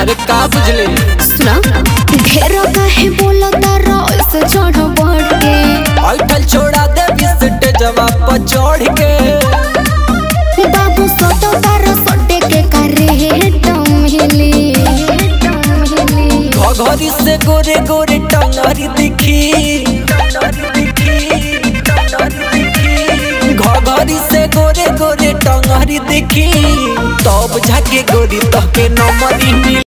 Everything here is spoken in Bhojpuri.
अरे का बुझले सुना ढेर काहे बोलो तारा ऐसे चढ़ बढ़ के ऐठल छोड़ा दे बिस्ट जवाब पर चढ़ के बाबू सोटो तारा सोटे के करे डमहिली घघरी से गोरे गोरे टंगरी दिखी घघरी से गोरे गोरे टंगरी दिखी तब जाके गोरी तहके नमरी मिली